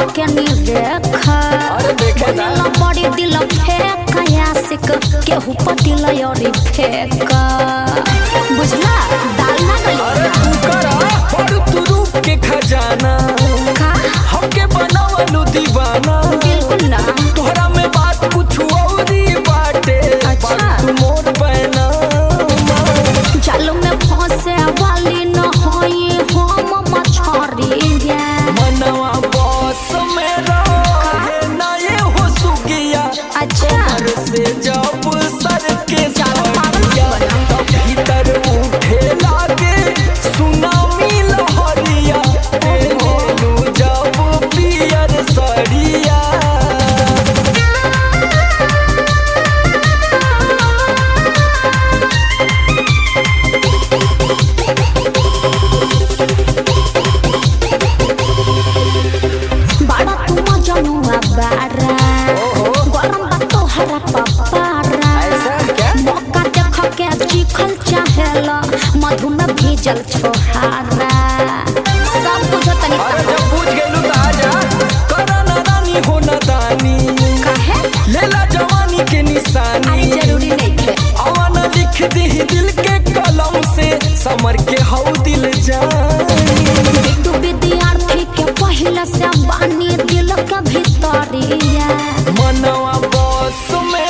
के निरेखा अरे देखे ना। बनेला बड़ी दिल फेंक आशिक केहू पतिल योरी फेंक बुझला दाल ना अरे गली तू करा बड़ तू रूप के खजाना का हमके बनावलू दीवाना बिल्कुल ना तोहरा में बात कुछ औरी बाटे अच्छा। बात तू मोर पैना जाल में फंसे वाली न होई हम मछरी मनवा बस में रहे ना ये हो सुगिया अच्छा घर से जब सर के ज्यादा पागल मत सारिया बना। तब भीतर उठे लागे सुनामी लहरिया एलेलू जब पियर सरिया बड़ा तुम जनुआ बारा गरम बा तोहरा पपारा ऐसा क्या? मौका देख के चिखल चाहेला मधु में भीजल छोहारा सब कुछ तनी अरे जब पूछ गेलू त आजा करना रानी हो दानी कहे लेला जवानी के अरे निशानी जरूरी नहीं थे अवन लिख दी दिल के कलम से समर के हौ दिल जानी बिट्टू विद्यार्थी के पहले से बानी दिल के भीतरिया मनवा बस में